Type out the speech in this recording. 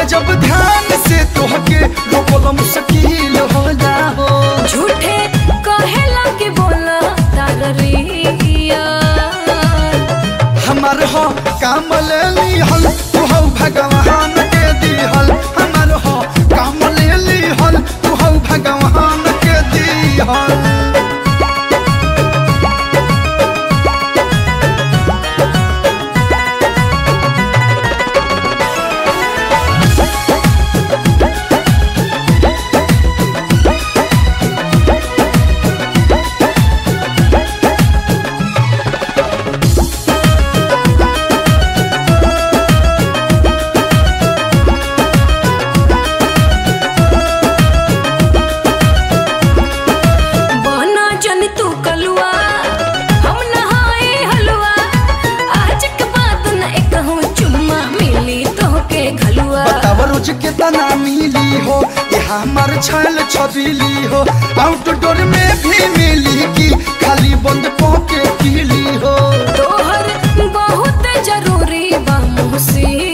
देखिल जब ध्यान से तोहके रोकल मुश्किल हो जाओ झूठे कहेला के बोला तारिया हमार हो काम ले लिहल तू हो भगवान के दिहल हमार हो काम ले लिहल तू हो भगवान के दिहल बना जन तू कलुआ हम नहाए हलवा आज के बाद न एक हूँ चुम्मा मिली तोहके घलुआ बताव रोज कितना मिली हो ये हमार छल छबीली हो आउटडोर में भी मिली की खाली बंद पोके पीली हो तोहर बहुत जरूरी बा मुझसे